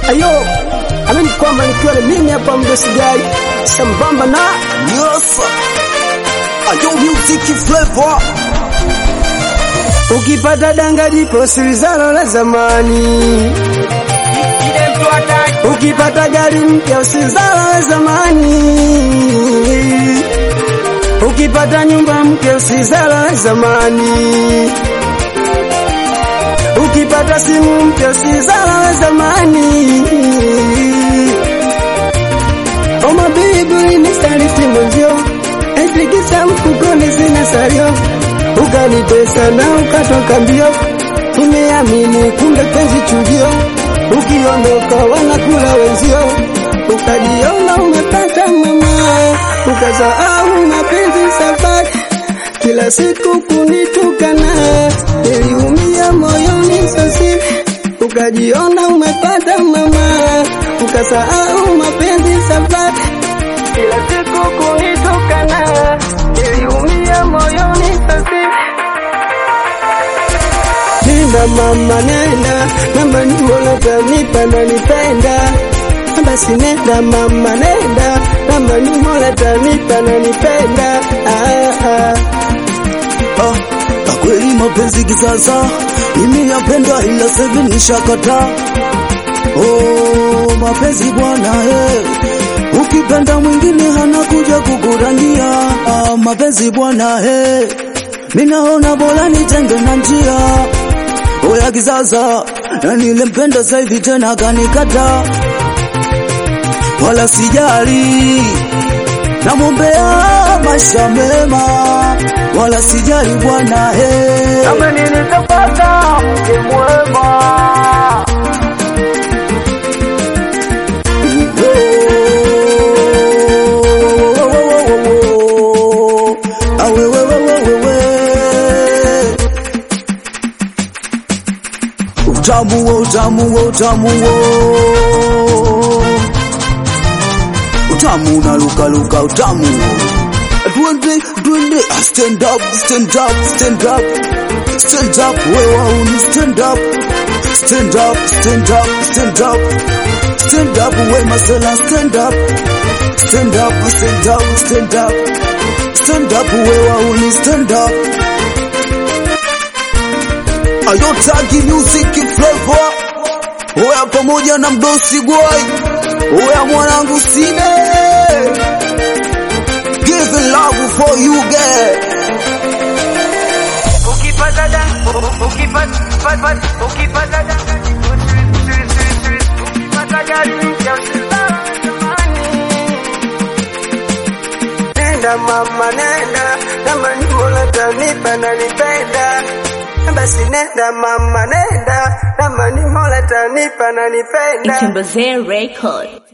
Ayo, amini kwamba nikiwa na mimi hapa mdosigai sambamba na Yes. Ayo music flavor. ukipata danga jipo silizalo la zamani, ukipata gari mpya usilizalo la zamani, ukipata nyumba mpya usilizalo la zamani, ukipata simu mpya usilizalo la zamani. Oma bibi ni saliti mwenzio, etikisa mfukoni sina salio, ukanitesa na ukatoka mbio, umeamini kumbe penzi chujio, ukiondoka wanakula wenzio, ukajiona umepata mama, ukasahau mapenzi safari, kila siku kunitukana, niliumia moyoni sasi, ukajiona umepata mama, ukasahau mapenzi safari, kila siku kunitukana, niliumia moyoni sasi. Nenda mama nenda, mama ni mola tanipa na nipenda. Basi nenda mama nenda, mama ni mola tanipa na nipenda. Ah, ah. Ah, kwa kweli mapenzi kisasa nimeyapenda ila sasa hivi nishakata. Oh, mapenzi bwana eh. Ukipenda mwingine hana kuja kukurangia. Ah, mapenzi bwana eh. Mimi naona bora nitenge na njia. Oya kisasa na nilempenda sasa hivi tena kanikata. Wala sijali namwombea maisha mema, wala sijali bwana he. Kama nilitapata mke mwema Utamu wo, utamu wo, utamu wo. Utamu unaluka luka utamu wo. Twende twende Ah, stand up stand up stand up stand up wewe uni stand up stand up stand up stand up stand up wewe masela stand up stand up stand up stand up stand up wewe uni stand up Ayotagi music flavor Oya pamoja na mdosi boy Oya mwanangu sine Give love for you girl Ukipata da, ukipata, ukipata, ukipata da, ukipata gari mpya usitamani. Nenda mama nenda, kama ni mola tanipa na nipenda. Basi nenda mama nenda, kama ni mola tanipa na nipenda. Itembezee Record.